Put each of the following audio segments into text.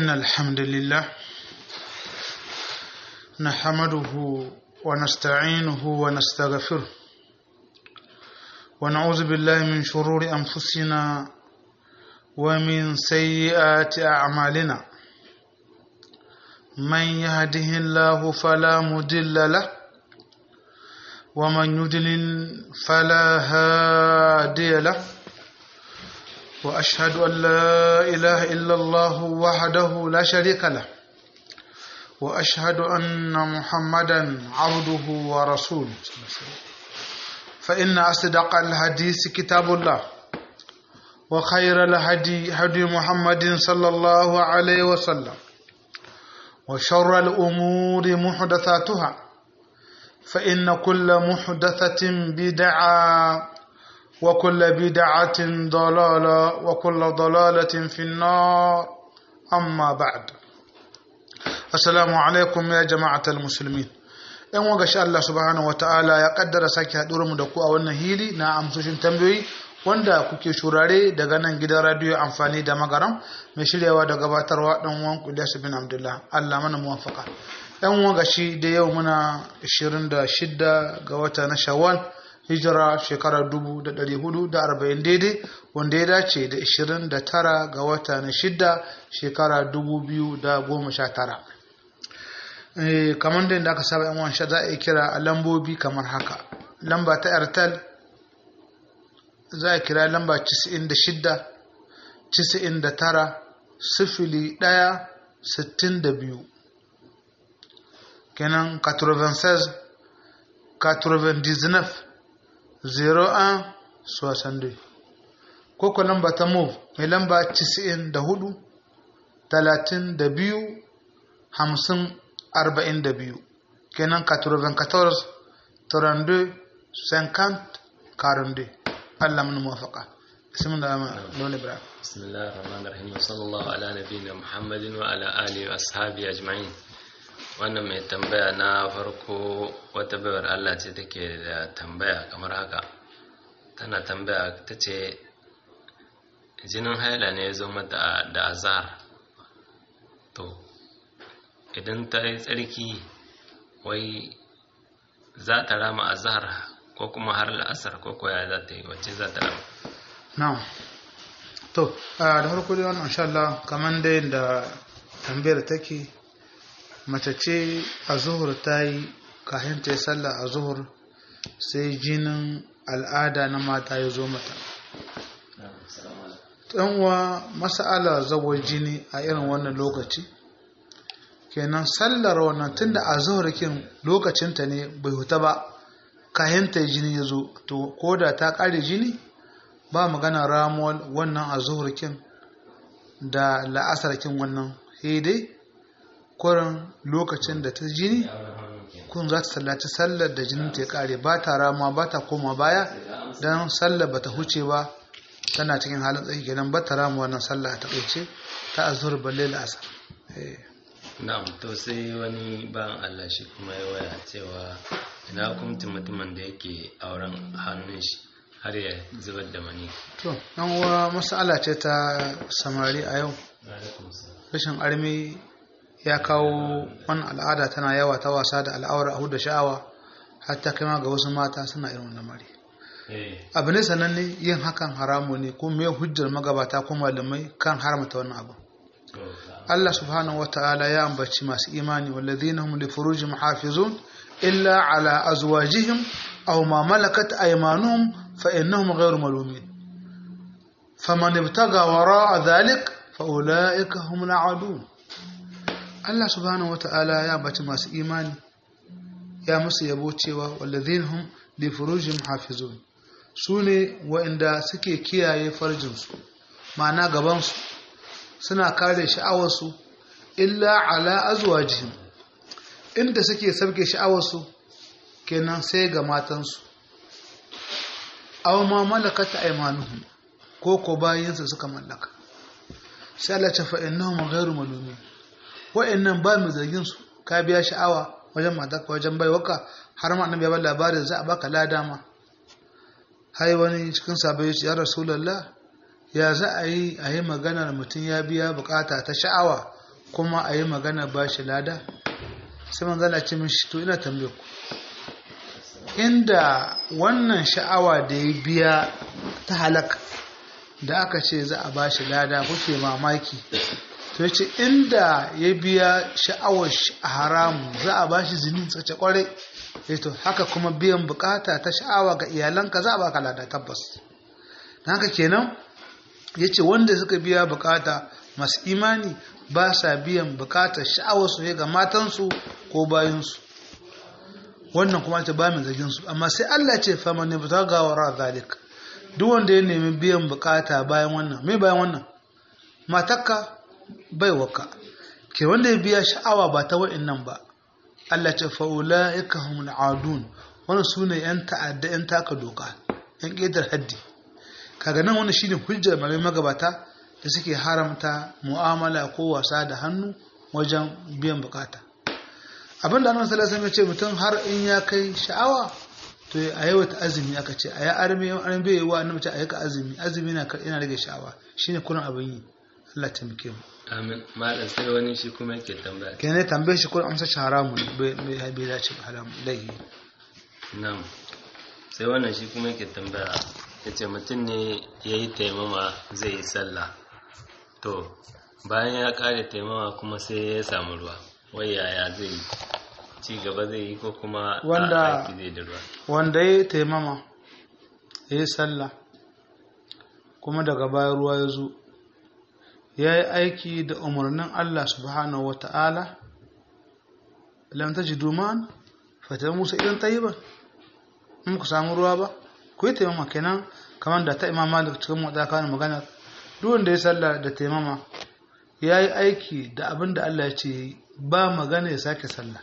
إن الحمد لله نحمده ونستعينه ونستغفره ونعوذ بالله من شرور أنفسنا ومن سيئات أعمالنا من يهده الله فلا مضل له ومن يضلل فلا هادي له وأشهد أن لا إله إلا الله وحده لا شريك له وأشهد أن محمدا عبده ورسوله فإن أصدق الحديث كتاب الله وخير الهدي هدي محمد صلى الله عليه وسلم وشر الأمور محدثاتها فإن كل محدثة بدعة وكل بدعة ضلالة وكل ضلالة في النار أما بعد السلام عليكم يا جماعة المسلمين ‘yan waga sha Allah subhanahu wa ta'ala ya kaddara sake haɗuwar mu da ku a wannan hili na amsoshin tambayoyi wanda kuke shurare daga nan gidan radiyo amfani da magaram mai shiryawa da gabatarwa ɗan uwan Ilyasu bin Abdullah Allah mana muwafaka ‘yan waga shi da yau muna 26 ga wata na Shawwal hijira shekarar 1440 daidai wanda ya dace da 29 ga wata na shida shekara 2019 kamar da inda aka saba yan wansha za a yi kira a lambobi kamar haka lamba ta airtel za a kira lamba 96 99 sifili 1 62 kenan 96 99 01 62 koko lamba ta move mai lamba 94 32 50 42 kenan 94 32 50 42 Allah mun muwafaka bismillah lon ibrahim bismillahir rahmanir rahim sallallahu ala nabiyina muhammadin wa ala alihi wa ashabi ajma'in wannan mai tambaya na farko wata bayar Allah ce take da tambaya kamar haka tana tambaya ta ce jinin haila ne ya zo mata da azar to idan ta yi tsarki wai za ta rama azar ko kuma har la'asar ko koya za ta yi wacce za ta rama na'am to da farko dai wannan insha Allah kamar dai da tambayar take mace ce a zuhur ta yi kafin ta yi sallah a zuhur sai jinin al'ada na mata ya zo mata uwa masala zawar jini a irin wannan lokaci kenan sallar wannan tunda a zuhurkin lokacinta ne bai huta ba kayan ta jini ya zo to ko da ta kare jini ba magana ramuwar wannan a zuhurkin da la'asarkin wannan dai kurin lokacin da ta jini kun za ta sallaci sallar da jinin ta ya kare ba ta rama ba ta koma baya don sallar ba ta huce ba tana cikin halin tsaki kenan ba ta rama wannan sallah a takaice ta azur balle la'asar na'am to sai wani ban Allah shi kuma ya waya cewa ina hukuncin mutumin da yake auren hannun shi har ya zubar da mani to dan uwa mas'ala ce ta samari a yau rashin armi ya kawo wani al'ada tana yawa ta wasa da al'aura a da sha'awa hatta kai ma ga wasu mata suna irin wannan mari abu ne sananne yin hakan haramu ne ko me hujjar magabata ko malamai kan haramta wannan abu Allah subhanahu wata'ala ya ambaci masu imani walladhina hum li furujihim hafizun illa ala azwajihim aw ma malakat aymanuhum fa innahum ghayru malumin faman ibtaga wara'a dhalik fa ulaika hum al'adun Allah subhanahu wata'ala ya ambaci masu imani ya musu yabo cewa walladhina hum li furujihim hafizun sune wa'inda suke kiyaye farjinsu ma'ana gabansu suna kare sha'awarsu illa ala azwajihim inda suke sabke sha'awarsu kenan sai ga matansu aw ma malakat aymanuhum ko ko bayinsu suka mallaka sai Allah ta fa innahum ghayru malumin wa'annan ba mu zargin su ka biya sha'awa wajen matarka wajen baiwaka har ma annabi ya ba labarin za a baka lada ma hai wani cikin sabai ya rasulullah ya za a yi a yi maganar mutum ya biya bukata ta sha'awa kuma a yi magana ba shi lada sai manzala ce mishi to ina tambaye ku inda wannan sha'awa da ya biya ta halaka da aka ce za a ba shi lada kuke mamaki to ya ce inda ya biya sha'awar a haramu za a ba shi zinin tsace kwarai to haka kuma biyan bukata ta sha'awa ga iyalanka za a baka lada tabbas haka kenan ya ce wanda suka biya bukata masu imani ba sa biyan bukatar sha'awarsu ne ga matansu ko bayansu wannan kuma ta ba mai zargin su amma sai Allah ce fa man yabtaga wara zalik duk wanda ya nemi biyan bukata bayan wannan me bayan wannan matakka bai waka ke wanda ya biya sha'awa ba ta wa'annan ba Allah ce fa ulaika humul adun wannan sune yan ta'adda yan taka doka yan ƙetar haddi kaga nan wannan shine hujjar mai magabata da suke haramta mu'amala ko wasa da hannu wajen biyan bukata abin da annabi sallallahu alaihi wasallam ya ce mutum har in ya kai sha'awa to a yawaita azumi aka ce a ya arme an bai wa annabi ce a yaka azumi azumi na yana rage sha'awa shine kullun abin yi Allah ta muke mu amin malam sai wani shi kuma yake tambaya kenan tambaye shi kullun amsa shi haramun bai bai bai dace ba haram laihi na'am sai wannan shi kuma yake tambaya yace mutum ne yayi taimama zai yi sallah to bayan ya kare taimama kuma sai ya samu ruwa wai yaya zai yi ci gaba zai yi ko kuma Wanda- aiki zai da ruwa wanda ya taimama ya yi sallah kuma daga baya ruwa ya zo ya yi aiki da umarnin Allah subhanahu wa ta'ala lam ta ji duman fata musa idan ta yi ba in ku samu ruwa ba ku yi taimama kenan kamar da ta imama da cikin wadda kawo magana duk wanda ya sallah da taimama ya yi aiki da abin da Allah ya ce ya yi, ba magana ya sake sallah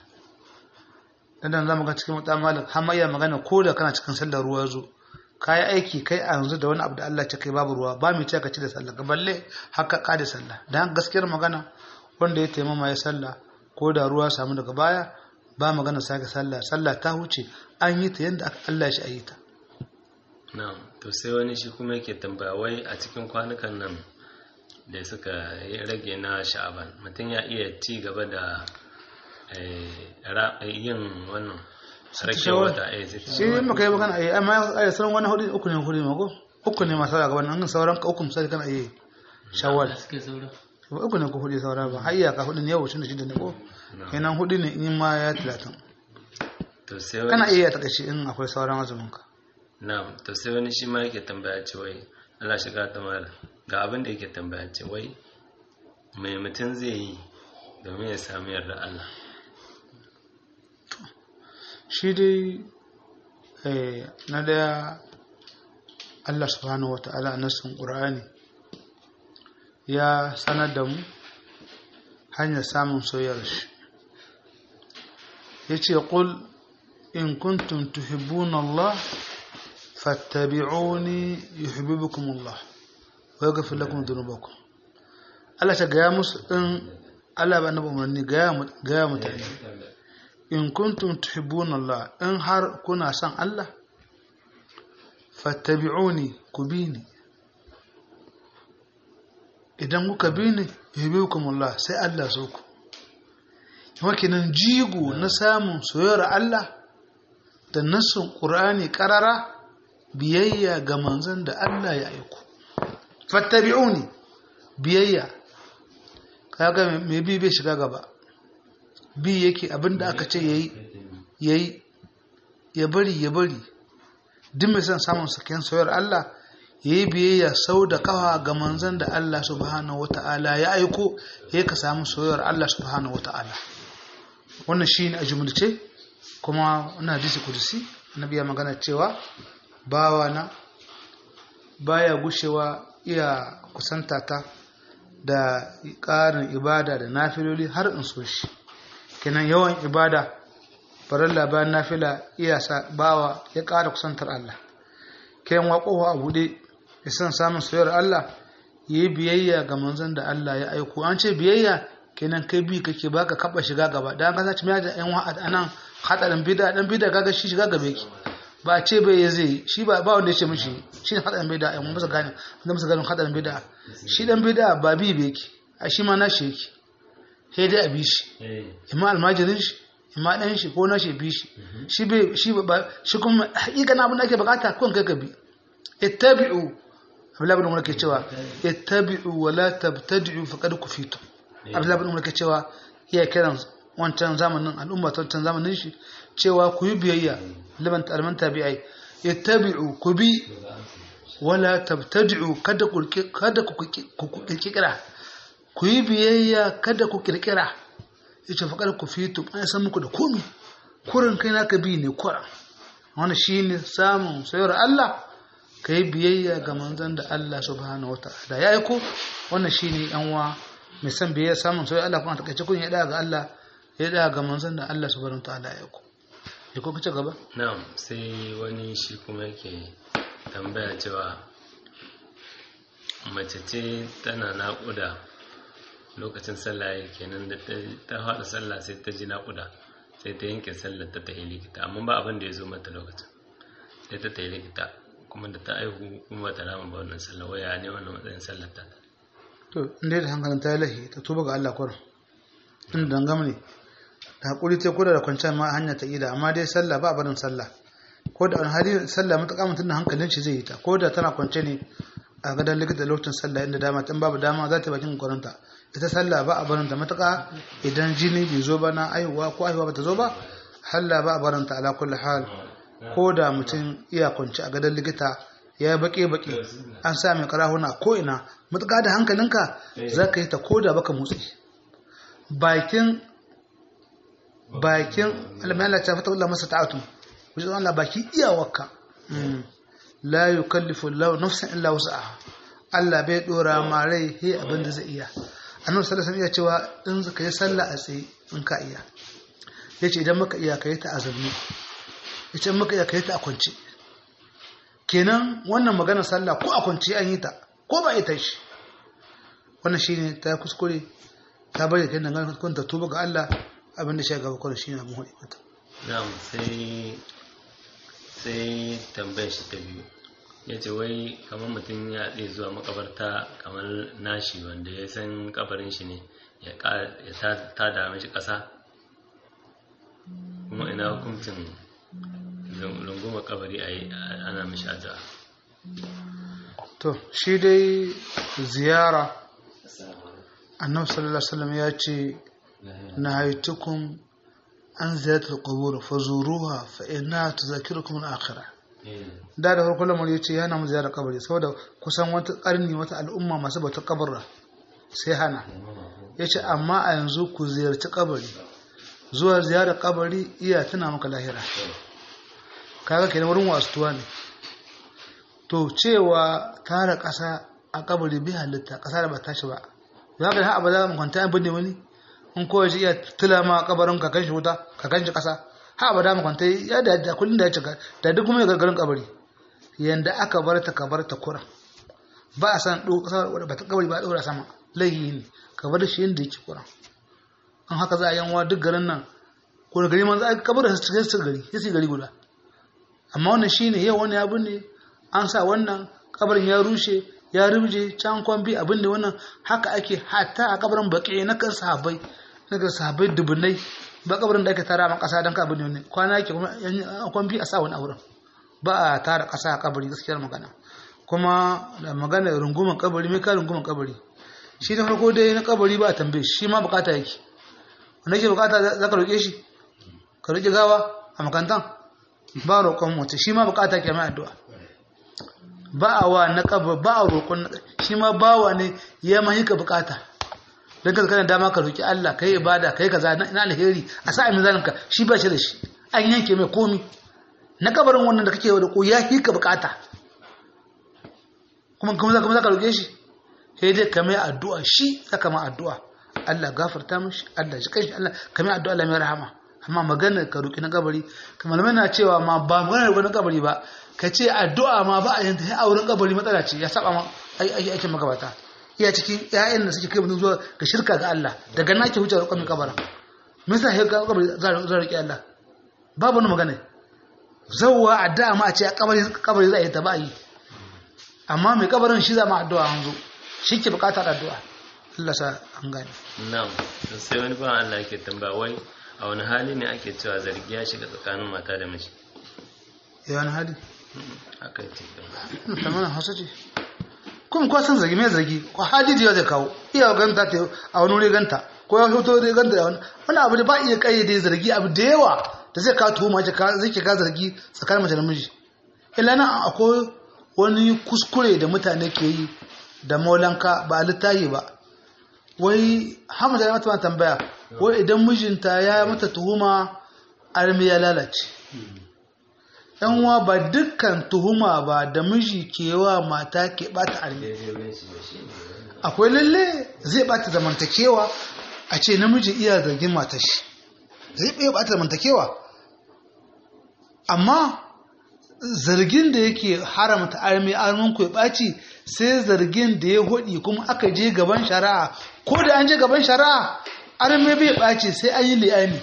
dan za mu ga cikin wata malik har ma iya magana ko da kana cikin sallar ruwa zo ka yi aiki kai a yanzu da wani abu da Allah ce kai babu ruwa ba mai ce ka ci da sallah balle haka ka da sallah dan gaskiyar magana wanda ya taimama ya sallah ko da ruwa samu daga baya ba magana sake sallah sallah ta huce an yi ta yadda aka Allah shi a yi ta na'am to sai wani shi kuma yake tambaya wai a cikin kwanukan nan da suka yi rage na sha'aban mutum ya iya ci gaba da eh, ra- yin wannan rake shawar. wata eh, sai- shi ne maka yi magana a amma a sauran wani hudu uku ne hudu ne mako uku ne masu gaban nan sauran ka uku misali kana iya shawar suke saura uku ne ko hudu saura ba har iyaka hudu ne yau tun da shida ne ko kenan hudu ne in ma ya talatin to sai wani kana iya takaice in akwai sauran azumin ka na'am to sai wani shi ma yake tambaya ce wai Allah shiga ta mala ga abin da yake tambaya ce wai mai mutum zai yi domin ya sami yarda Allah shi dai eh, na daya Allah subhanahu wa ta'ala a nassin ƙur'ani ya sanar da mu hanyar samun soyayyar shi ya ce ƙul in kuntum tuhibbuna Allah fattabi'uni yuhibbukum Allah wa yaghfir lakum dhunubakum Allah ta gaya musu in Allah ba annabi umarni gaya mu- gaya mutane in kuntum tuhibbuna Allah in har kuna son Allah fattabi'uni ku bi ni idan kuka bi ni yuhibbukum Allah sai Allah so ku kuma kenan jigo na samun soyayyar Allah da nassin Qur'ani karara biyayya ga manzon da Allah ya aiko fattabi'uni biyayya kaga me bi bai shiga gaba bi yake abinda aka ce yayi yayi ya bari ya bari duk mai son samun saken soyar Allah yayi biyayya sau da kawa ga manzon da Allah subhanahu wata'ala ya aiko yayi ka samu soyar Allah subhanahu wata'ala wannan shine a jumlace kuma wannan hadisi kudusi annabi ya magana cewa bawana baya gushewa iya kusanta ta da ƙarin ibada da nafiloli har in so shi kenan yawan ibada farilla bayan nafila iya sa bawa ya ƙara kusantar Allah kenan waƙowa a buɗe ya san samun soyayyar Allah ya yi biyayya ga manzon da Allah ya aiko an ce biyayya kenan kai bi kake baka kaba shiga gaba da an kasance mai da yan wa'ad anan hadarin bid'a dan bid'a kaga shi shiga gaba yake ba a ce bai ya zai shi ba ba wanda ya ce mishi shi ne hadarin bid'a yan musa gane wanda musa gane hadarin bid'a shi dan bid'a ba bi bai yake a shi ma na shi yake sai dai a bi shi imma almajirin shi imma ɗan shi ko na shi bi shi shi bai shi ba shi kuma hakikan abin da ake bukata kun kai ka bi ittabi'u Abdullahi bin Umar ke cewa ittabi'u wa la tabtadi'u faqad kufitu Abdullahi bin Umar ke cewa iya kiran wancan zamanin al'umma ta wancan zamanin shi cewa ku yi biyayya liman alman tabi'ai ittabi'u ku bi wala tabtadi'u kada ku kada ku kirkira ku yi biyayya kada ku kirkira yace faqad kufitu an san muku da komai kurin kai naka bi ne kuran wannan shine samun sayar Allah ka yi biyayya ga manzon da Allah subhanahu wa ta'ala ya aiko wannan shine yan uwa mai san biyayya samun sai Allah kuma takaice kun ya da ga Allah ya da ga manzon da Allah subhanahu wa ta'ala ya aiko ya ko kace gaba na'am sai wani shi kuma yake tambaya cewa mace ce tana naƙuda lokacin sallah ya kenan da ta haɗa sallah sai ta ji naƙuda sai ta yanke sallar ta tafi likita amma ba abin da ya zo mata lokacin sai ta tafi likita kuma da ta aihu kuma ta rama ba wannan sallah waya ne wannan matsayin sallar ta to inda da hankalin ta lahi ta tuba ga Allah kwarin inda dangam ne da hakuri ta kula da kwanciyar ma hanya ta ida amma dai sallah ba barin sallah ko da hali sallah mutaka mutum da hankalin shi zai yi ta ko da tana kwance ne a gadon likita lokacin sallah inda dama tun babu dama za ta bakin kwaranta ita sallah ba a barin ta matuƙa idan jini bai zo ba na aihuwa ko aihuwa ba ta zo ba halla ba a barin ta ala kulli hal ko da mutum iya kwanci a gadon likita ya yi baƙe-baƙe an sa mai karahuna ko ina matuƙa da hankalinka za ka yi ta ko da baka motsi bakin bakin alamai ta fata wula masa ta'atu wajen Allah baki iyawarka la yukallifu Allah nafsan illa wus'aha Allah bai dora ma rai he abin da zai iya annabi sallallahu alaihi wasallam ya cewa in zaka yi sallah a tsaye in ka iya yace idan muka iya kai ta azumi yace in muka iya kai ta a kwance kenan wannan magana sallah ko a kwance an yi ta ko ba ita shi wannan shine ta kuskure ta bari kai nan kun ta tuba ga Allah abin da shi gaba kawai shine abin hudu mata na'am sai sai tambayar shi ta biyu ya ce wai kamar mutum ya ɗaya zuwa makabarta kamar nashi wanda ya san kabarin shi ne ya ta dame shi ƙasa kuma ina hukuncin runguma kabari a ana mishi addu'a to shi dai ziyara annabi sallallahu alaihi wasallam ya ce na haitukum an ziyartar qubur fazuruha fa inna tuzakirukum al-akhirah da da farko lamar ya ce yana mu ziyarar kabari saboda kusan wata karni wata al'umma masu bauta kabarra sai hana ya ce amma a yanzu ku ziyarci kabari zuwa ziyarar kabari iya tuna maka lahira kaga kenan wurin wasuwa ne to cewa tara ƙasa a kabari bi halitta ƙasa da ba tashi ba za ka yi haɓa za mu kwanta yan binne wani in kowa shi iya tula ma kabarin ka kanshi wuta ka kanshi ƙasa ha ba da mu kwanta ya da da kullun da ya cika da duk kuma ya gargarin kabari yanda aka bar ta ka bar ta kura ba a san do ƙasa ba ta kabari ba ɗora sama laihi ne ka bar shi yanda yake kura an haka za a yanwa duk garin nan ko da gari man za a kabar su cikin su gari sai gari guda amma wannan shine yau wani abu ne an sa wannan kabarin ya rushe ya rubje can kwambi abin da wannan haka ake hatta a kabarin baƙi na kan sahabbai na kan sahabbai dubunai ba kabarin da ake tara ma ƙasa don ka abin da wani kwana yake kuma kwambi a sa wani auren ba a tara ƙasa a kabari gaskiyar magana kuma da magana runguman kabari mai ka runguman kabari shi na farko dai na kabari ba a tambaye shi ma bukata yake wanda yake bukata za ka roƙe shi ka roƙi gawa a makantan ba roƙon mutu shi ma bukata ke mai addu'a ba a wa na kabar ba a roƙon shi ma bawa ne ya mahi ka bukata don ka kana dama ka roƙi Allah ka yi ibada ka yi kaza na alheri a sa amin zalinka shi ba shi da shi an yanke mai komi na kabarin wannan da kake wa da ko ya hi ka bukata kuma kuma za ka roƙe shi sai dai ka mai addu'a shi saka ma addu'a Allah gafarta mishi Allah shi kai Allah ka mai addu'a Allah mai rahama amma magana ka roƙi na kabari kamar mai na cewa ma ba magana na kabari ba ka ce addu'a ma ba a yin ta a wurin kabari matsala ce ya saba ma aikin magabata iya cikin ƴaƴan da suke kai mutum zuwa ga shirka ga Allah daga na ke huce roƙon mai kabara me yasa sai kabari za a roƙi Allah babu wani magana zawwa addu'a ma a ce kabari kabari za a yi ta ba yi amma mai kabarin shi za ma addu'a hanzo shi ke bukatar addu'a Allah sa an gane na'am to sai wani ba Allah yake tambaya wai a wani hali ne ake cewa zargi ya shiga tsakanin mata da miji ya wani hali haka ce ta mana hausa ce kuma kuwa san zargi mai zargi ko hadiji zai kawo iya ganta ta a wani wuri ganta ko ya fito da ganta da wani wani abu da ba iya kayyade zargi abu da yawa da zai kawo tuhuma zai ke ka zargi tsakanin mace da miji illa nan akwai wani kuskure da mutane ke yi da maulanka ba a littahi ba wai hamada ya mata tambaya wai idan mijinta ya mata tuhuma armi ya lalace yan uwa ba dukkan tuhuma ba da miji ke wa mata ke bata armi akwai lalle zai bata zamantakewa a ce namiji iya zargin matar shi zai iya bata zamantakewa amma zargin da yake haramta armi armin ku ya ɓaci sai zargin da ya hudi kuma aka je gaban shari'a ko da an je gaban shari'a armi bai ɓaci sai an yi li'ani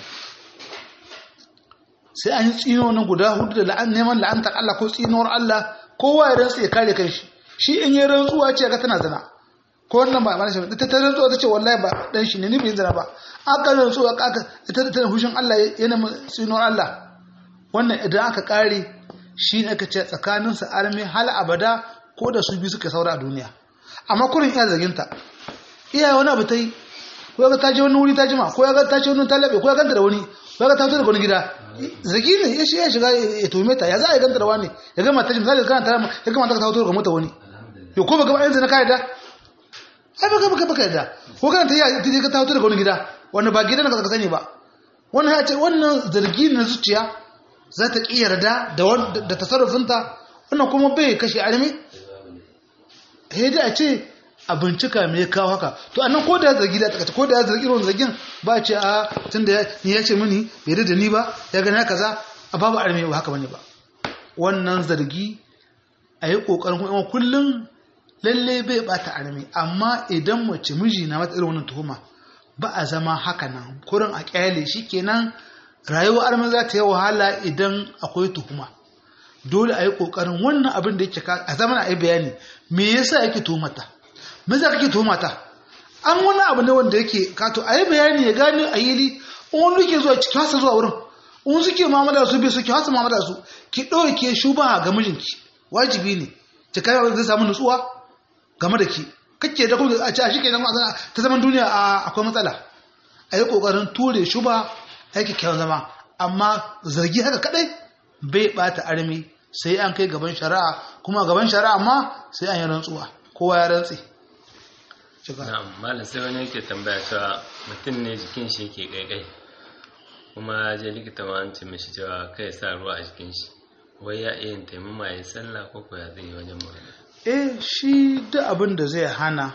sai an yi tsino na guda hudu da neman la'antar Allah ko tsinuwar Allah kowa ya rantsa ya kare kanshi shi in yi rantsuwa ce ga tana zina ko wannan ba mana shi ita ta rantsuwa ta ce wallahi ba dan shi ne ni bai zina ba aka rantsuwa aka ita ta hushin Allah yana tsinuwar Allah wannan idan aka kare shi ne aka ce tsakaninsa armi hal abada ko da su biyu suka saura a duniya amma kurin iya zaginta iya wani abu ta yi ko ga ta je wani wuri ta jima ko ga ta ce wani talabe ko ya ganta da wani ko ga ta fito daga wani gida zagi ne ya shiga shiga ya tume ta ya za a yi ganta da wani ya gama ta misali kana ta ya gama ta ta fito daga mota wani yo ko baka ba yanzu na kai da ai baka baka baka da ko kana ta ya ta ta fito daga wani gida wani ba gidan ka sani ba wannan ya ce wannan zargi na zuciya za ta ƙi yarda da tasarrufinta wannan kuma bai kashe armi sai a ce a bincika me ya kawo haka to annan ko da ya zargi da takata ko da ya zargi irin zargin ba ce a tun da ni ya ce mini bai da ni ba ya gani haka za a babu armi ba haka bane ba wannan zargi a yi ƙoƙarin kuma kullum lalle bai bata armi amma idan mace miji na mata irin wannan tuhuma ba a zama haka nan kurin a kyale shi kenan rayuwar armi za ta yi wahala idan akwai tuhuma dole a yi ƙoƙarin wannan abin da yake a zaman a yi bayani me yasa yake tuhumata me yasa kake tuhumata an wani abu ne wanda yake kato a yi bayani ya gane a yili in wani ke zuwa ciki hasa zuwa wurin in suke mamada su bai su ki hasa mamada su ki ɗauke shuba ga mijinki wajibi ne ki kai zai samu nutsuwa game da ki kake da kuma a ce a shi kenan ta zaman duniya akwai matsala a yi ƙoƙarin ture shuba aiki kyawun zama amma zargi haka kadai bai bata armi sai an kai gaban shari'a kuma gaban shari'a ma sai an yi rantsuwa kowa ya rantsi na'am malam sai wani yake tambaya cewa mutum ne jikin shi yake kaikai kuma je likita ma an ce mishi cewa kai sa ruwa a jikin shi wai ya iya yin taimama ya sallah ko ko ya zai yi wajen magana eh shi duk abin da zai hana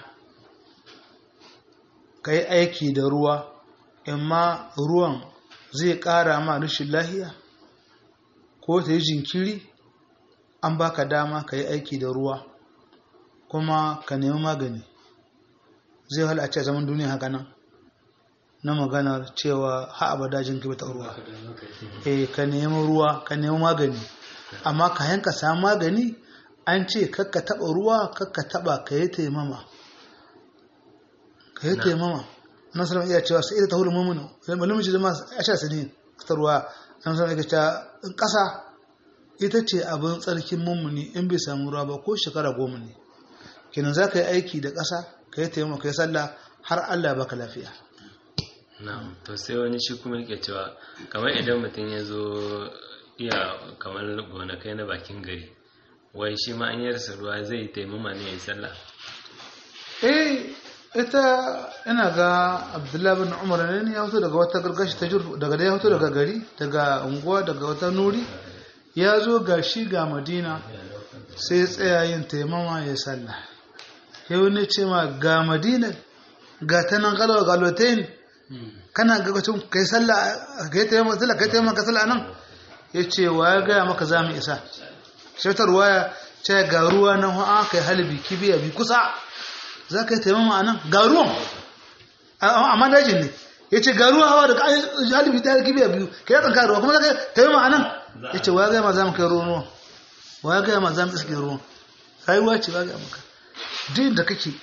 ka yi aiki da ruwa amma ruwan zai ƙara ma rashin lahiya ko ta yi jinkiri an baka dama ka yi aiki da ruwa kuma ka nemi magani zai hala a ce zaman duniya haka nan na maganar cewa ha abada jinkiri ta ruwa eh ka nemi ruwa ka nemi magani amma ka yanka samu magani an ce kakka taba ruwa kakka taba ka yi taimama ka yi taimama nan sanar iya cewa sai ita ta hulun mummuna malin miji zama a sha sani ta ruwa nan sanar iya cewa ƙasa ita ce abin tsarkin mummuni in bai samu ruwa ba ko shekara goma ne kenan za ka yi aiki da ƙasa ka yi taimama ka yi sallah har allah baka lafiya na'am to sai wani shi kuma yake cewa kamar idan mutum ya zo iya kamar gonakai na bakin gari wai shi ma an yarsa ruwa zai yi taimama ne ya yi sallah eh ita ina ga abdullahi bin umar ne ya fito daga wata gargashi ta jurfu daga da ya fito daga gari daga unguwa daga wata nuri ya zo ga shi ga madina sai tsaya yin taimama ya sallah ya wani ce ma ga madina ga ta nan galawa galotain kana ga wacin kai sallah ka yi taimama sallah ka yi taimama ka sallah nan ya ce wa ya gaya maka za mu isa shaitar waya ce ga ruwa nan ha'a kai halibi kibiya bi kusa za ka yi taimama a nan ga ruwan amma dajin ne ya ce ga ruwa hawa da halibi ta kibiya biyu ka yi tsanka ruwa kuma za ka yi taimama a nan ya ce wa ya gaya ma za mu kai ruwan ruwan wa ya gaya ma za mu iske ruwan rayuwa ce ba gaya maka duk da kake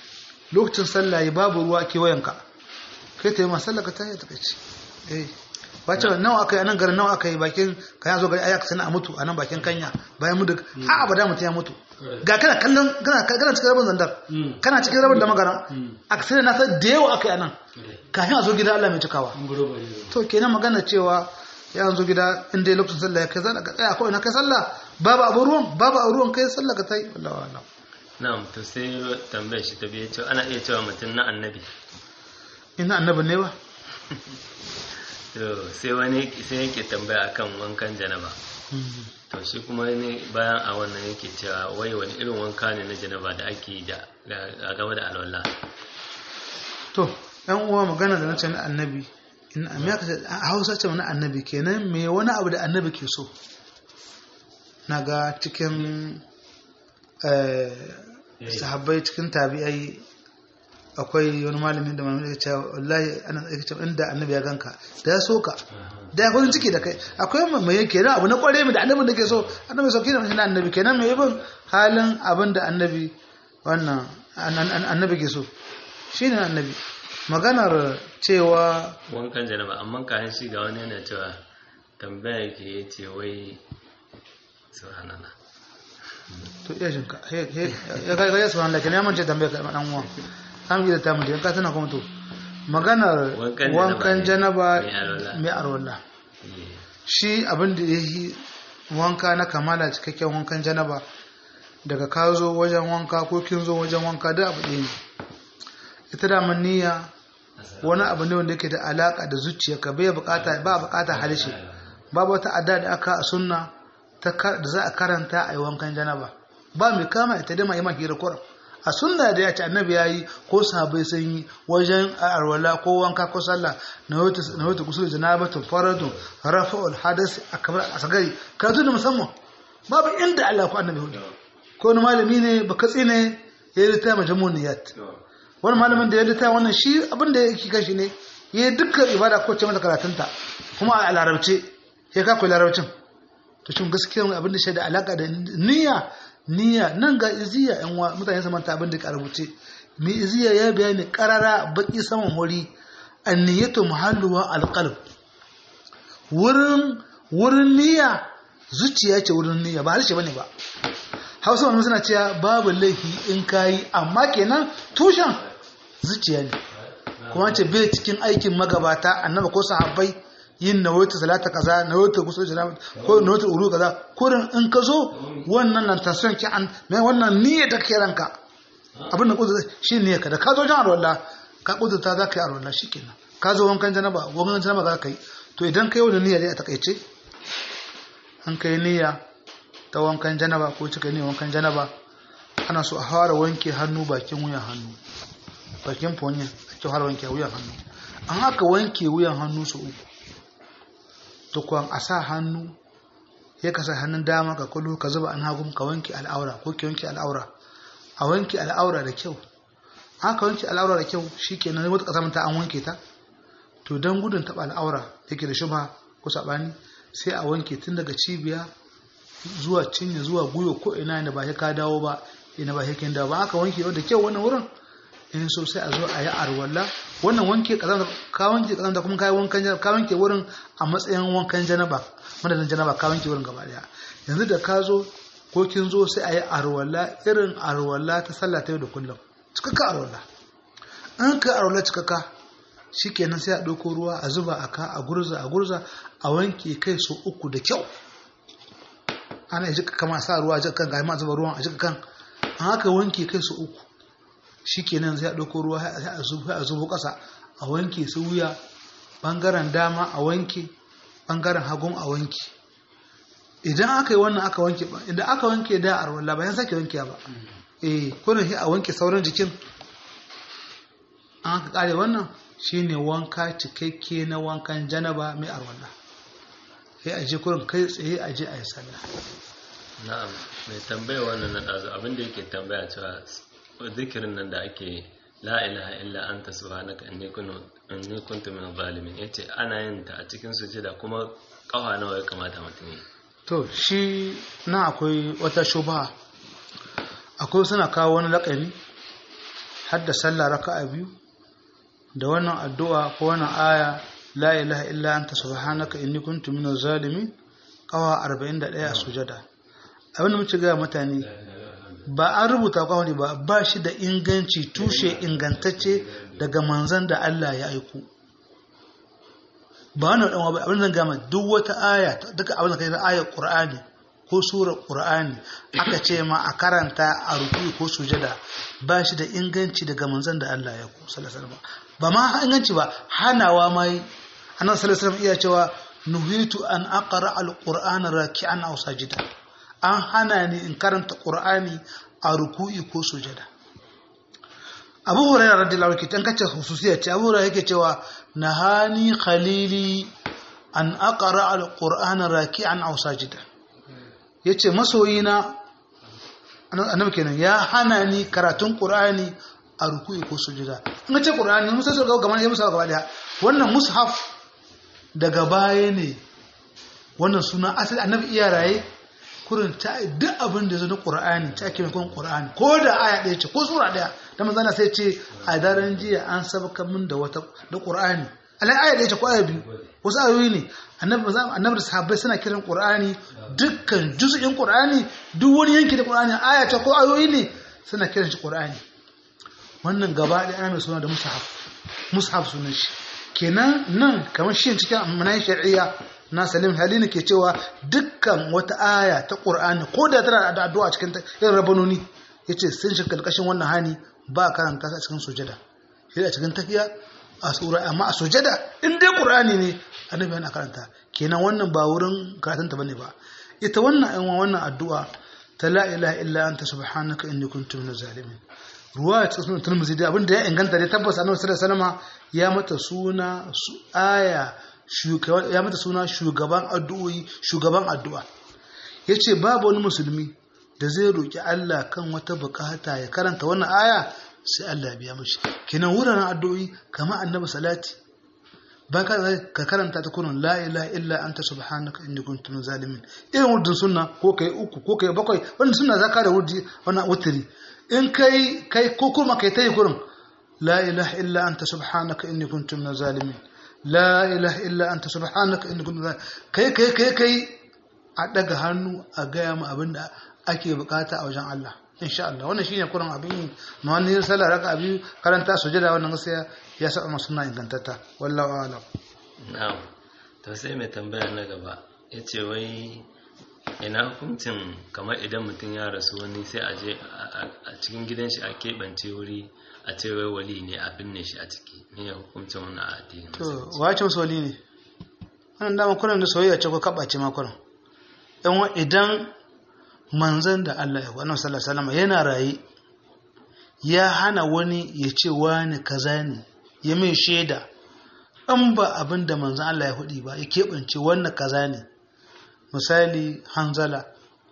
lokacin sallah yi babu ruwa kewayenka kai ta yi ma sallah ka ta yi takaici eh ba ce nawa aka yi a nan garin nawa aka yi bakin ka ya zo gari ayyaka sana a mutu a nan bakin kanya bayan mu da a abada mutum ya mutu ga kana kallon kana kana cikin rabin zandar kana cikin rabin da magana a kasar na san da yawa aka yi a nan kafin a zo gida Allah mai cikawa to kenan magana cewa ya zo gida in dai lokacin sallah ya kai sallah ka tsaya ko ina kai sallah babu abu ruwan babu abu ruwan kai sallah ka tai wallahi wallahi na'am to sai tambayar shi ta biye cewa ana iya cewa mutum na annabi ina annabi ne ba to sai wani sai yake tambaya akan wankan janaba to shi kuma ne bayan a wannan yake cewa wai wani irin wanka ne na janaba da ake yi da a gaba da alwala to yan uwa magana da nace na annabi in amma ka a Hausa ce na annabi kenan me wani abu da annabi ke so naga cikin eh sahabbai cikin tabi'ai akwai wani malami da malami ya ce wallahi ana yake cewa inda annabi ya ganka da ya soka da ya kwanin ciki da kai akwai mai yake da abu na kware mu da annabi da ke so annabi sauki da mutum annabi kenan mai bin halin abin da annabi wannan annabi ke so shine annabi maganar cewa wankan janaba amma kayan shi ga wani yana cewa tambaya yake ya ce wai subhanallah to iya jinka ya kai ya subhanallah kenan ya mance tambaya ka dan uwa an yi da ta mutu ka tana kuma to maganar wankan janaba mai arwalla shi abin da ya yi wanka na kamala cikakken wankan janaba daga ka zo wajen wanka ko kin zo wajen wanka da abu ɗaya ne ita da niyya wani abu ne wanda yake da alaka da zuciyarka bai bukata ba bukata halishe babu wata adda da aka a sunna da za a karanta a yi wankan janaba ba mai kama ita da mai hira kuram a sunna da ya ce annabi ya yi ko sahabai sun yi wajen arwala ko wanka ko sallah na wata kusur janabatun faradun rafa'ul hadas a kamar a sagari karatu da musamman babu inda Allah ko annabi hudu ko wani malami ne ba katsi ne ya yi littaya majamuniyat wani malamin da ya littaya wannan shi abin da yake kashi ne ya yi dukkan ibada ko ce mata karatunta kuma a larabce ya kakwai larabcin to shin gaskiya abin da shaida alaka da niyya niyya nan ga iziya yan wa mutane su manta abin da ka rubuce mi iziya ya bayani karara baki saman hori anniyatu muhalluwa alqalb wurin wurin niyya zuciya ce wurin niyya ba harshe bane ba Hausa wani suna cewa babu laifi in kayi amma kenan tushen zuciya ne kuma ce bai cikin aikin magabata annaba ko sahabbai yin nawaitu salata kaza nawaitu gusul janaba ko nawaitu uru kaza kurin in ka zo wannan nan tasiri ki an mai wannan niyyar da kake ranka abin da kudu shi ne ka da ka zo jan arwalla ka kudu ta za ka yi arwalla shi kenan ka zo wankan janaba wankan janaba za ka yi to idan ka yi wani niyyar a takaice an kai niyya ta wankan janaba ko cika ne wankan janaba ana so a fara wanke hannu bakin wuyan hannu bakin fonyin ake fara wanke wuyan hannu an haka wanke wuyan hannu su uku tukwan a sa hannu ya kasa hannun dama ka kullu ka zuba an hagun ka wanke al'aura ko ki wanke al'aura a wanke al'aura da kyau haka wanke al'aura da kyau shikenan wata kasa ta an wanke ta to dan gudun taba al'aura yake da shubha ko sabani sai a wanke tun daga cibiya zuwa cinye zuwa guyo ko ina ne ba ya ka dawo ba ina ba ya kin dawo ba aka wanke da kyau wannan wurin in so sai a zo a yi arwalla wannan wanke kazan ka wanke kazan da kuma kai wankan janaba ka wanke wurin a matsayin wankan janaba madadin janaba ka wanke wurin gaba daya yanzu da ka zo ko kin zo sai a yi arwalla irin arwalla ta sallah ta yau da kullum cikakka arwalla in ka arwalla cikakka shikenan sai a ɗauko ruwa a zuba a ka a gurza a gurza a wanke kai so uku da kyau ana jika kama sa ruwa a jika kan ga ma zuba ruwan a jika kan an haka wanke kai so uku shikenan sai a ɗauko ruwa sai a zubo ƙasa a wanke su wuya ɓangaren dama a wanke ɓangaren hagun a wanke idan aka yi wannan aka wanke idan aka wanke da arwalla ba yan sake wanke ba eh kullum sai a wanke sauran jikin an aka kare wannan shine wanka cikakke na wankan janaba mai arwalla sai a je kurin kai tsaye a je a yi sallah na'am mai tambaya wannan na ɗazu abinda yake tambaya cewa zikirin nan da ake la ilaha illa anta subhanaka inni kuntu inni kuntu min zalimin yace ana yin ta a cikin sujada kuma kafa nawa ya kamata mutum yi to shi na akwai wata shubha akwai suna kawo wani lakani hadda sallah raka'a biyu da wannan addu'a ko wannan aya la ilaha illa anta subhanaka inni kuntu minaz zalimin kawa 41 a sujada abin da muke ga mutane ba an rubuta kawai ba ba shi da inganci tushe ingantacce daga manzan da Allah ya aiko ba wannan dan abin da gama duk wata aya duka abin da kai na ayar Qur'ani ko surar Qur'ani aka ce ma a karanta a ruku ko sujada ba shi da inganci daga manzan da Allah ya aiko sallallahu alaihi wasallam ba ma inganci ba hanawa mai annabi sallallahu alaihi wasallam iya cewa nuhitu an aqra al-qur'ana raki'an aw sajida an hana ni in karanta qur'ani a ruku'i ko sujada abu hurairah radiyallahu anhu kitan kace hususiyya ce abu hurairah yake cewa nahani khalili an aqra al-qur'ana raki'an aw sajida yace masoyina annabi kenan ya hana ni karatun qur'ani a ruku'i ko sujada in ce qur'ani musa so ga gaban ya musa gaba daya wannan mushaf daga baya ne wannan suna asali annabi iya raye kurin ta duk abin da zo na qur'ani ta ake mai qur'ani ko da aya ɗaya ce ko sura ɗaya da manzana sai ce a daren jiya an sabaka min da wata da qur'ani alai aya ɗaya ce ko aya biyu wasu ayoyi ne annabi annabi da sahabbai suna kiran qur'ani dukkan juz'in qur'ani duk wani yanki da qur'ani aya ce ko ayoyi ne suna kiran shi qur'ani wannan gaba ɗaya ana mai suna da mushaf mushaf sunan shi kenan nan kamar shi cikin manayin shari'a na salim halini ke cewa dukkan wata aya ta qur'ani ko da tana da addu'a cikin irin rabanoni yace sun shiga karkashin wannan hani ba karanta a cikin sujada shi a cikin tafiya a sura amma a sujada in dai qur'ani ne annabi yana karanta kenan wannan ba wurin karatun ta bane ba ita wannan ayyuka wannan addu'a ta la ilaha illa anta subhanaka inni kuntu minaz zalimin ruwa ta sunan turmuzi da abinda ya inganta dai tabbas annabi sallallahu alaihi wasallam ya mata suna aya ya mata suna shugaban addu'o'i shugaban addu'a yace babu wani musulmi da zai roki Allah kan wata bukata ya karanta wannan aya sai Allah ya biya mishi kenan wuraren addu'o'i kamar annabi salati ba ka ka karanta ta kunun la ilaha illa anta subhanaka inni kuntu min zalimin irin wurdin sunna ko kai uku ko kai bakwai wannan sunna zaka da wurdi wannan wutri in kai kai ko kuma kai tayi kurin la ilaha illa anta subhanaka inni kuntu min zalimin la ilaha illa anta subhanaka inni kuntu kai kai kai kai a daga hannu a gaya mu abinda ake bukata a wajen Allah insha Allah wannan shine kurin abin ma wani sallah raka abi karanta sujada wannan gaskiya ya saba masu sunna ingantatta wallahu a'lam na'am to sai mai tambaya na gaba yace wai ina hukuncin kamar idan mutum ya rasu wani sai a je a cikin gidan shi a keɓance wuri a ce wai wali ne a binne shi a ciki ne ya hukuncin wani a addini to wace musu wali ne wannan dama kunan da soyayya ce ko kabace ma kunan yan idan manzon da Allah ya wannan sallallahu alaihi wasallam yana raye ya hana wani ya ce wani kaza ne ya mai shaida an ba abin da manzon Allah ya hudi ba ya keɓance wannan kaza ne misali hanzala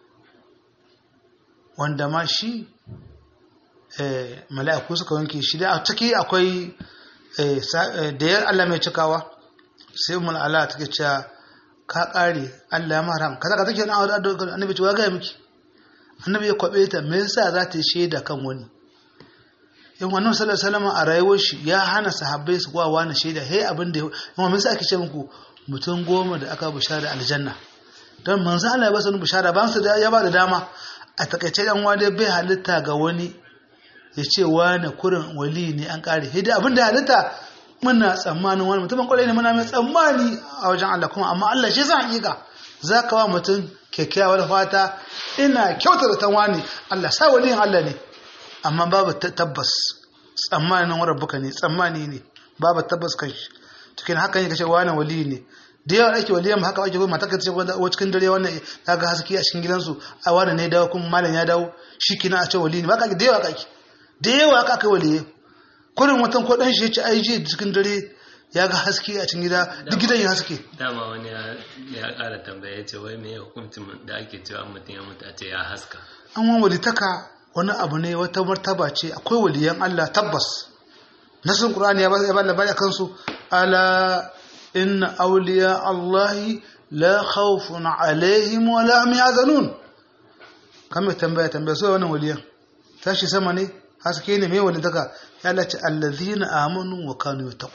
wanda ma shi mala'iku suka wanke shi da a ciki akwai da ya Allah mai cikawa sai umar Allah take cewa ka kare Allah ya maram kaza ka take na annabi ce wa ga miki annabi ya kwabe ta me yasa za ta yi shaida kan wani in wannan sallallahu alaihi wasallam a rayuwar shi ya hana sahabbai su kwa wani shaida hey abin da yawa me yasa ake ce muku mutum goma da aka bishara aljanna don manzo Allah ya ba su bishara ba su da ya ba da dama a takaice dan wani bai halitta ga wani ya ce wani kurin wali ne an kare hidda abin da halitta muna tsammanin wani mutumin kwarai ne muna mai tsammani a wajen Allah kuma amma Allah shi zan hakika za ka wa mutum kyakkyawar fata ina kyautar da wani Allah sa waliyin Allah ne amma babu tabbas tsammanin wani rabbuka ne tsammani ne babu tabbas kan shi cikin hakan yake ce wani wali ne da yawa ake waliyan haka ake kuma mata ce wa cikin dare wannan ya ga haske a cikin gidansu a wani ne dawo kuma malam ya dawo shi kina a ce wali ne ba ka da yawa kake da yawa aka kai waliye kurin watan ko dan shi yace ai je cikin dare ya ga haske a cikin gida duk gidan ya haske dama wani ya kara tambaya yace wai me hukuncin da ake cewa mutum ya mutu a ce ya haska an wani walitaka wani abu ne wata martaba ce akwai waliyan Allah tabbas nasin qur'ani ya ba labari akan su ala inna awliya allahi la khawfun alaihim wa la hum yahzanun kamar tambaya tambaya so wannan waliyan tashi sama ne haske ne mai walitaka ya Allah ce allazina amanu wa kanu yattaqu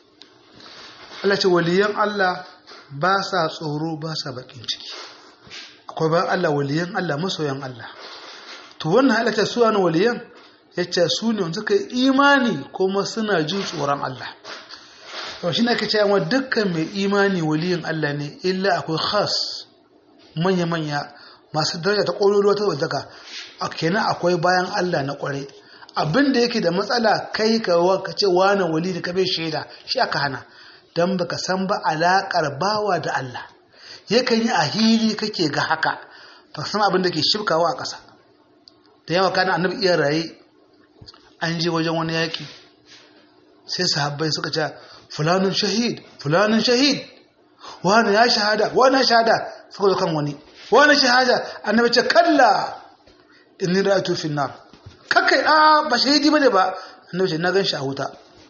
Allah ce waliyan Allah ba sa tsoro ba sa bakin ciki akwai bayan Allah waliyan Allah masoyan Allah to wannan halatta su wani waliyan yace su ne wanda suka yi imani kuma suna jin tsoron Allah to shi ne ake cewa dukkan mai imani waliyin Allah ne illa akwai khas manya manya masu daraja ta ƙololuwa ta wadaka a kenan akwai bayan Allah na ƙware abin da yake da matsala kai ka ka ce wani wali da ka bai shaida shi aka hana don baka san ba alaƙar bawa da Allah yakan yi a hili kake ga haka ba san abin da ke shifkawa a ƙasa da yawa kana annabi iya raye an je wajen wani yaƙi sai sahabbai suka ce fulanin shahid fulanin shahid wani ya shahada wani ya shahada suka zo kan wani wani shahada annabi ce kalla inni ra'aytu fi nar kakai a ba shahidi bane ba annabi ce na gan shi a wuta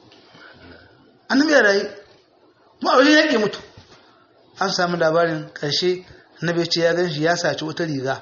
annabi ya rayu mu a wajen yake mutu an samu labarin karshe annabi ya ce ya gan shi ya saci wata riga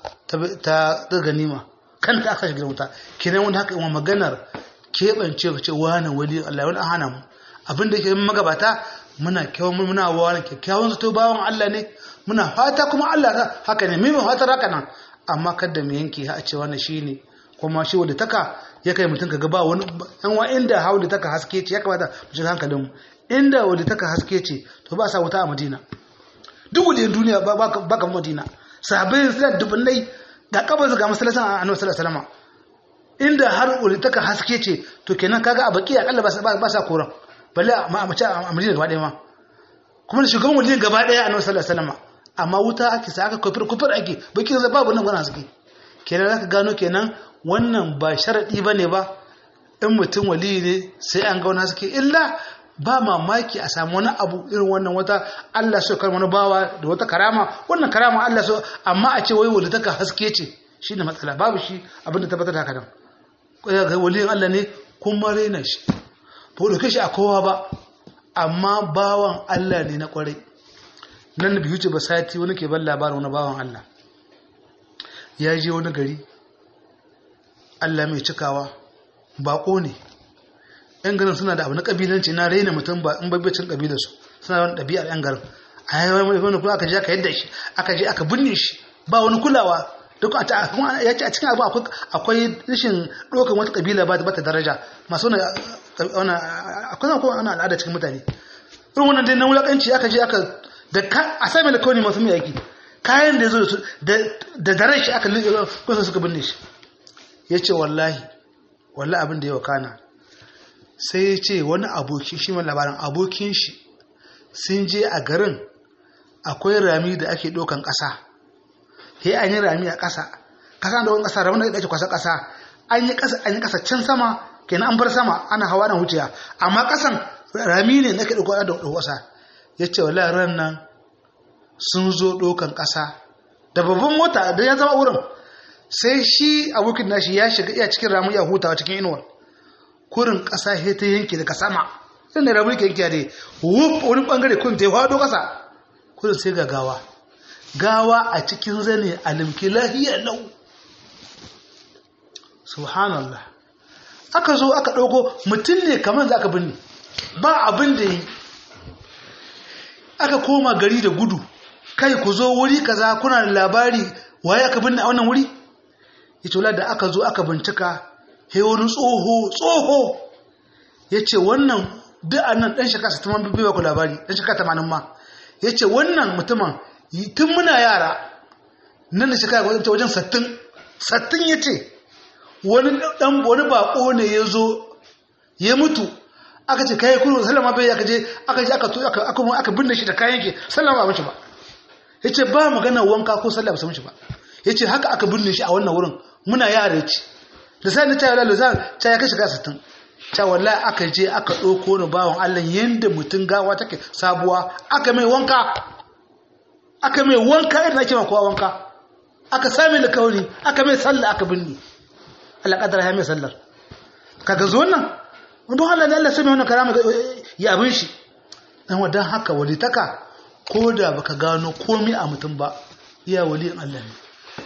ta ta ganima kanta aka shiga wuta kenan wanda haka yawan maganar keɓance ka ce wani wali Allah wani hana mu abin da ke magabata muna kyawun muna wani kyakkyawan zato bawan Allah ne muna fata kuma Allah ta haka ne mimin fatar haka nan amma kada mu yanke a ce wannan shine kuma shi wanda taka ya kai mutum kaga ba wani yan wa inda hauli taka haske ce ya kamata mu ji hankalin mu inda wanda taka haske ce to ba sa wuta a Madina duk waliyan duniya ba ba ka Madina sahabbai suna dubunnai ga kabar ga masallacin Annabi sallallahu alaihi wasallam inda har wanda taka haske ce to kenan kaga a baki akalla ba sa koran balle a mace a Madina gaba ɗaya ma kuma da shugaban waliyan gaba ɗaya Annabi sallallahu alaihi wasallam amma wuta ake sa aka kufur kufur ake baki zai babu nan gwana suke kenan zaka gano kenan wannan ba sharadi bane ba in mutum wali ne sai an ga wani suke illa ba mamaki a samu wani abu irin wannan wata Allah so kar wani bawa da wata karama wannan karama Allah so amma a ce wai wali taka haske ce shine matsala babu shi abinda tabbatar da haka nan ga waliyin Allah ne kuma rena shi ba da shi a kowa ba amma bawan Allah ne na kwarai nan da biyu ce ba sati wani ke ban labarin wani bawan Allah ya je wani gari Allah mai cikawa bako ne yan garin suna da abu na kabilanci na raina mutum ba in babbacin kabilarsu suna da wani ɗabi'ar yan garin a yi wani wani kula aka je aka yadda shi aka je aka binne shi ba wani kulawa duk ya ce a cikin abu akwai rashin ɗaukar wata kabila ba ta daraja masu wani akwai zama kuma ana al'ada cikin mutane irin wannan dai na wulaƙanci aka je aka da a sami da kawai masu mai aiki kayan da ya zo da daren shi aka kusa suka binne shi ya ce wallahi wallahi abin da ya wakana sai ya ce wani abokin shi mai labarin abokin shi sun je a garin akwai rami da ake ɗaukan ƙasa ya an yi rami a ƙasa ƙasa da wani ƙasa ramin da ake kwasa ƙasa an yi ƙasa an yi ƙasa can sama kenan an bar sama ana hawa na wuciya amma ƙasan rami ne na ke ɗauko da ƙasa ya ce wallahi ran nan sun zo ɗaukan ƙasa da babban mota da ya zama wurin sai shi abokin nashi ya shiga iya cikin ramu ya hutawa cikin inuwar kurin ƙasa he ta yanke daga sama sai da ramu yake yanke da wuf wani bangare kun ta hado ƙasa kurin sai ga gawa gawa a cikin zane alimki lahiya lau subhanallah aka zo aka ɗauko mutum ne kamar za ka binne ba abin da yi aka koma gari da gudu kai ku zo wuri kaza kuna da labari waye aka binne a wannan wuri yace da aka zo aka bincika he wani tsoho tsoho yace wannan duk annan dan shekara 60 bai ba ku labari dan shekara 80 ma yace wannan mutumin tun muna yara nan da shekara wajen wajen 60 60 yace wani dan wani bako ne yazo ya mutu aka ce kai kullu sallama bai aka je aka je aka to aka aka aka binne shi da kayan yake sallama ba mishi ba yace ba magana wanka ko sallah ba mishi ba yace haka aka binne shi a wannan wurin muna yara yace da sai na ta yalla zan ta ya kashi ka 60 ta wallahi aka je aka dauko ni bawon Allah yanda mutun gawa take sabuwa aka mai wanka aka mai wanka idan ake ma kowa wanka aka sami da kauri aka mai sallah aka binne Allah kadara ya mai sallar kaga zo nan don Allah da Allah sami wannan karama ya abin shi dan wadan haka walitaka ko da baka gano komai a mutum ba iya waliyin Allah ne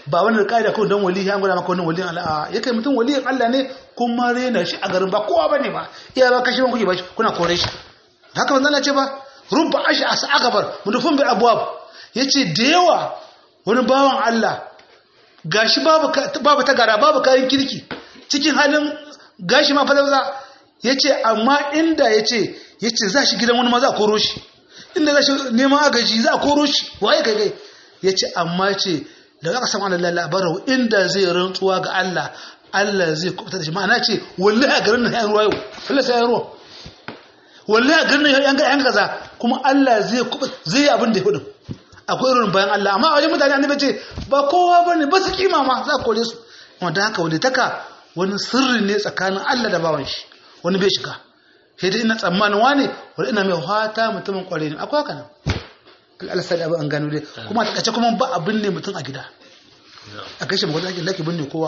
ba wani da kaida ko dan wali an gwada maka wannan waliyin Allah ya kai mutum waliyin Allah ne kuma rena shi a garin ba kowa bane ba iya ba kashi ban kuke ba kuna kore shi haka manzo Allah ce ba rubba ashi asa akabar mudufun bi abwab yace da yawa wani bawan Allah gashi babu babu tagara babu kayan kirki cikin halin gashi ma falauza yace amma inda yace yace za shi gidan wani ma za a koro shi inda za shi neman agaji za a koro shi waye kai kai yace amma ce da aka samu Allah labarin inda zai rantsuwa ga Allah Allah zai kubuta da shi ma'ana ce wallahi a garin nan ya ruwa yau wallahi sai ya ruwa wallahi a garin nan yan ga yan kaza kuma Allah zai kubuta zai abin da ya hudu akwai irin bayan Allah amma a wajen mutane annabi ce ba kowa bane ba su kima ma za ku kore su kuma da haka wani taka wani sirri ne tsakanin Allah da bawan shi wani bai shiga sai dai ina tsammanin wane wani ina mai fata mutumin kware ne akwai haka nan Allah sai abin an gano dai kuma a takaice kuma ba abin ne mutum a gida a kai shi magana ake laki binne kowa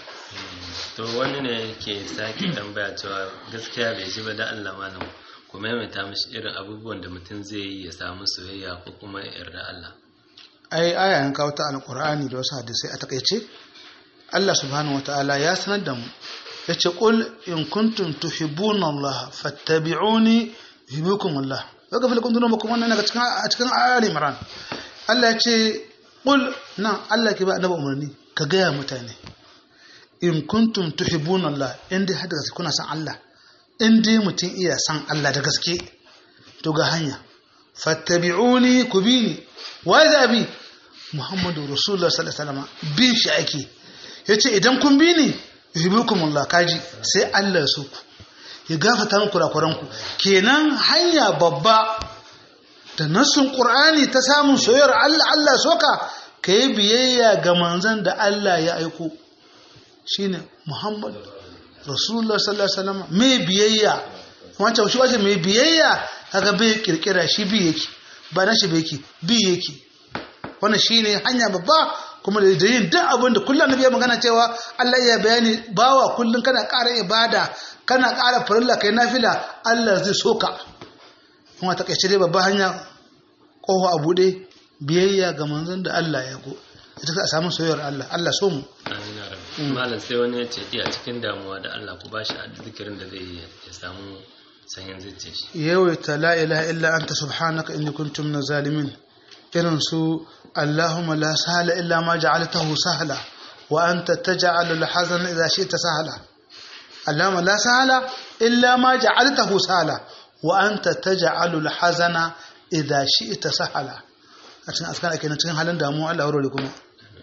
to wani ne ke sake tambaya cewa gaskiya bai ji ba da Allah malam ku maimaita mishi irin abubuwan da mutum zai yi ya samu soyayya ko kuma yarda Allah ai aya an kawo ta alqur'ani da wasu hadisai a takaice Allah subhanahu wataala ya sanar da mu yace qul in kuntum tuhibbuna Allah fattabi'uni yuhibbukum Allah waka fil kuntum nubakum wannan daga cikin a cikin Ali Imran Allah yace qul nan Allah ke ba annabi umarni ka gaya mutane in kuntum tuhibbuna Allah in dai hada kuna san Allah in dai mutum iya san Allah da gaske to ga hanya fattabi'uni ku bi ni wai da bi Muhammadu Rasulullah sallallahu alaihi wasallam bin shi ake yace idan kun bi ni yuhibbukumullah kaji sai Allah ya so ku ya gafata muku kurakuran ku kenan hanya babba da nasun Qur'ani ta samun soyayyar Allah Allah soka kai biyayya ga manzon da Allah ya aiko shine Muhammad Rasulullah sallallahu alaihi wasallam mai biyayya wancan shi wace mai biyayya kaga bai kirkira shi bi yake ba na shi bai yake bi yake wannan shine hanya babba kuma da yin duk abin da kullum annabi ya magana cewa Allah ya bayani bawa kullum kana ƙara ibada kana ƙara farilla kai nafila Allah zai soka kuma ta kace dai babba hanya kowa a bude biyayya ga manzon da Allah ya go ita ka samu soyayyar Allah Allah so mu amin ya rabbi malam sai wani ya ce iya cikin damuwa da Allah ku bashi zikirin da zai yi ya samu sanyin zuciya shi yawaita la ilaha illa anta subhanaka inni kuntum min zalimin irin su Allahumma la sahla illa ma ja'altahu sahla wa anta taj'alu al-hazana idha shi'ta sahla Allahumma la sahla illa ma ja'altahu sahla wa anta taj'alu al-hazana idha shi'ta sahla a cikin askan ake cikin halin damuwa Allah ya kuma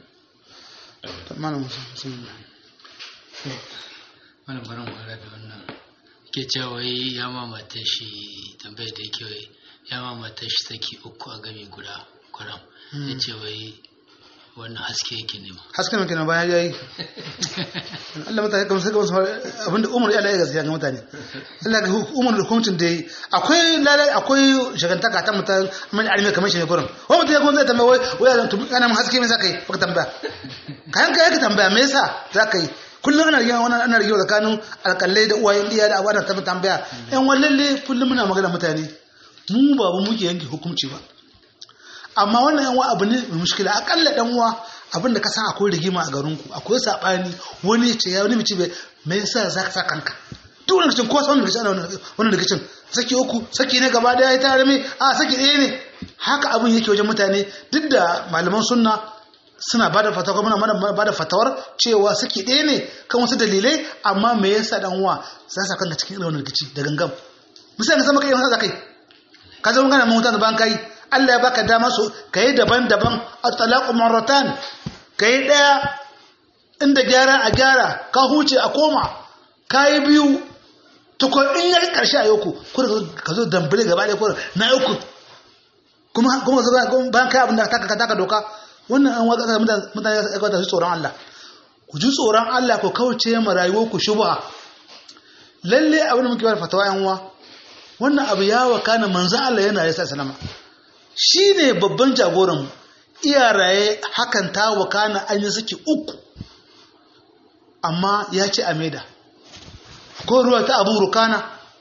mana musulmi wani barin kwara da wannan ke cewa ya mamata shi tambayar da yake ya mamata shi saki uku a gami guda kwaram ya ce wai wannan haske yake nema haske mai kenan bayan yayi Allah mutane kamar sai kamar abinda umar ya laye gaskiya ga mutane Allah ga umar da hukuncin da yi akwai lalai akwai shagantaka ta mutan mai alimi kamar shi ne gurin wai mutum ya kuma zai tambaya wai wai zan tubi kana haske mai zaka yi baka tambaya kayan ka yake tambaya me yasa zaka yi kullum ana rigewa wannan ana rigewa tsakanin alƙalai da uwayen diya da abuwa ta tambaya yan wallalle kullum muna magana mutane mu ba mu muke yanke hukunci ba amma wannan yan abu ne mai mushkila akalla dan uwa abin da ka san akwai rigima a garinku akwai sabani wani ce ya wani mace bai me yasa za ka sa kanka duk wani rikicin ko sa wani rikicin ana wani rikicin saki uku saki ne gaba daya ya tare mai a saki ɗaya ne haka abin yake wajen mutane duk da malaman sunna suna bada fatawa muna mana bada fatawar cewa saki ɗaya ne kan wasu dalilai amma me yasa dan uwa za sa kanka cikin irin wannan rikici da gangam misali ka san maka irin za kai ka zama kana mun mutane ban kai Allah ya baka dama su ka yi daban-daban a talaku maratan ka yi ɗaya inda gyara a gyara ka huce a koma ka yi biyu tukun in ya ƙarshe a yoku kuma ka zo dambale gaba ɗaya kuma na yoku kuma kuma zo bayan kai abin da taka taka doka wannan an watsa mutane ya kwata su tsoron Allah ku ji tsoron Allah ku kauce ma rayuwar ku shubha lalle abin da muke bada fatawa yan uwa wannan abu ya wakana manzo Allah yana yasa sanama shi ne babban jagoran iyaraye hakan ta wakana an yi suke uku amma ya ce a maida ko ruwa ta abu rukana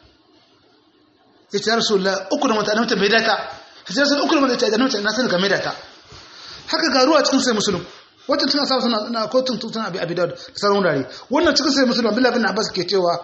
ya ce rasulullah uku da mata da mata maida ta ya ce rasulullah uku da mata da mata na sani ka maida ta haka ga ruwa cikin sai musulun wata tana sa suna na kotun tun abi abi da sauran wurare wannan cikin sai musulman billah bin abbas ke cewa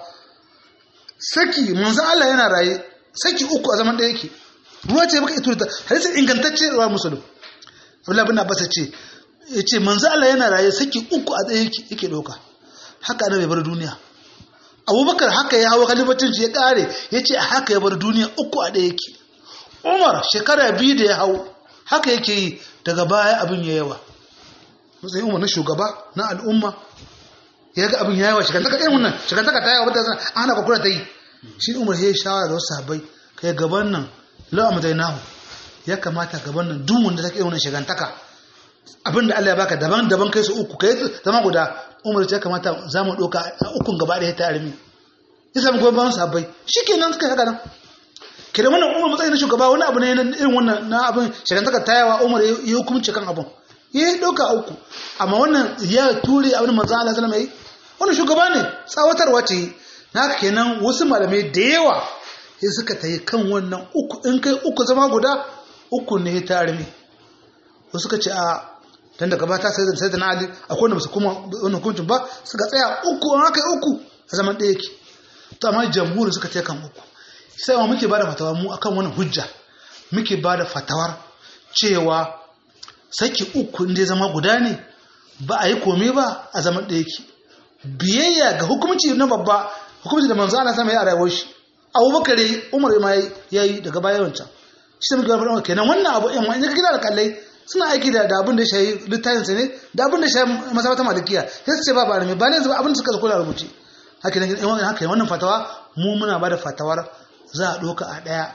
saki manzo Allah yana raye saki uku a zaman da yake ruwa ce baka ito da hadisi ingantacce ruwa musulun Abdullah bin Abbas ce yace manzo Allah yana raye saki uku a tsaye yake yake doka haka annabi bar duniya Abubakar haka ya hawo kalibacin shi ya kare yace haka ya bar duniya uku a ɗaya yake Umar shekara biyu da ya hau haka yake yi daga baya abin ya yawa matsayin Umar na shugaba na al'umma ya ga abin ya yawa shigantaka irin wannan shigantaka ta yawa wadda ana kwakura ta yi shi Umar ya yi shawara da wasu sahabbai kai gaban nan lawa madainahu ya kamata gaban nan duk wanda take wannan shigantaka abinda Allah ya baka daban daban kai su uku kai zama guda Umar ya kamata za mu doka a ukun gaba ɗaya ta armi ya samu goyon bayan sahabbai shikenan suka haka nan kira wannan Umar matsayin shugaba wani abu ne na irin wannan na abin shigantaka ta yawa Umar ya hukunci kan abin ya yi doka uku amma wannan ya ture abin manzo Allah sallallahu alaihi wannan shugaba ne tsawatarwa ce na kenan wasu malamai da yawa sai suka tayi kan wannan uku in kai uku zama guda uku ne ta armi wasu suka ce a dan daga bata sai da sayyidina ali akwai wanda basu kuma wannan hukuncin ba suka tsaya uku an aka yi uku a zaman ɗaya yake to amma jamhuri suka tayi kan uku sai ma muke bada fatawa mu akan wannan hujja muke bada fatawar cewa saki uku inda zama guda ne ba a yi komai ba a zaman ɗaya yake biyayya ga hukumci na babba hukumci da manzo Allah sama ya rayuwar shi abubakar umar ma ya yi daga baya wancan shi muke faɗa kenan wannan abu in wani kira da kallai suna aiki da da abin da shayi littafin sa ne da abin da shayi masabata malikiya sai su ce ba ba ne ba ne abin da suka kula rubuce haka ne in haka wannan fatawa mu muna bada fatawar za a doka a daya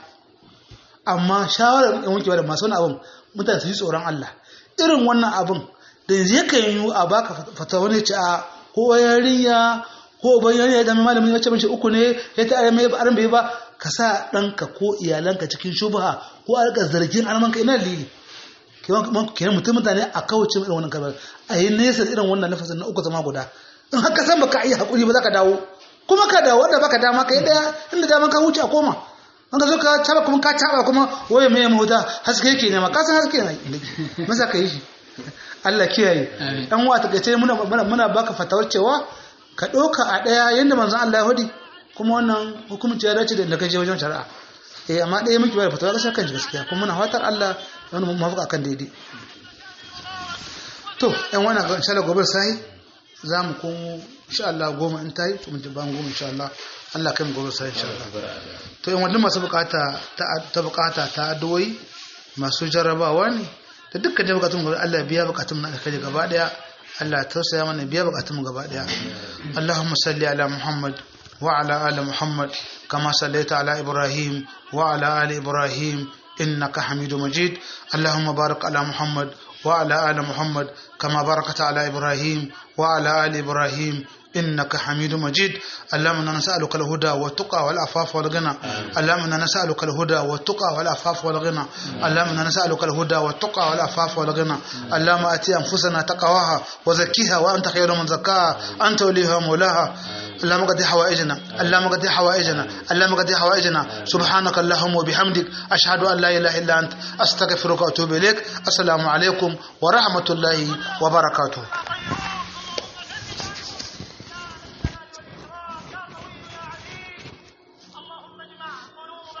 amma shawarar in wanke da masu wani abin mutane su yi tsoron Allah irin wannan abin da yanzu yakan yi a baka fatawa ne ce a ko yarinya ko ban yana ya dami malamin ya ce mace uku ne ya ta ayyama ya aran bai ba ka sa ɗanka ko iyalanka cikin shubha ko a rika zargin almanka ina lili kenan mutum mutane a kawace irin wannan kalmar a yi nesa irin wannan lafasin na uku zama guda in haka san baka yi hakuri ba za ka dawo kuma ka dawo wanda baka dama ka yi daya inda dama ka wuce a koma an ka zo ka taba kuma ka taba kuma waye mai mahuta haske yake ne ma ka san haske ne masa ka yi shi Allah kiyaye dan wa ta kace muna muna baka fatawar cewa ka ɗauka a ɗaya yadda manzan Allah ya hudi kuma wannan hukumci ya dace da inda kai je wajen shari'a eh amma ɗaya muke bayar fatawa kasar kanji gaskiya kuma muna fatar Allah wani mafuka kan daidai to yan wani ga insha Allah gobe sai za mu komo insha Allah goma in tayi to mun ji ban goma insha Allah Allah kai mu gobe sai insha Allah to yan wannan masu bukata ta bukata ta addu'o'i masu jarrabawa ne da dukkan da bukatun gobe Allah biya bukatun na kai gaba daya Allah tausaya mana biya bukatun gaba daya Allahumma salli ala Muhammad wa ala ali Muhammad kama sallaita ala Ibrahim wa ala ali Ibrahim innaka Hamidu Majid Allahumma barik ala Muhammad wa ala ali Muhammad kama barakata ala Ibrahim wa ala ali Ibrahim إنك حميد مجيد اللهم إنا نسألك الهدى والتقى والعفاف والغنى اللهم إنا نسألك الهدى والتقى والعفاف والغنى اللهم إنا نسألك الهدى والتقى والعفاف والغنى اللهم آتي أنفسنا تقواها وزكيها وأنت خير من زكاها أنت وليها ومولاها اللهم قد حوائجنا اللهم قد حوائجنا اللهم قد حوائجنا سبحانك اللهم وبحمدك أشهد أن لا إله إلا أنت أستغفرك وأتوب إليك السلام عليكم ورحمة الله وبركاته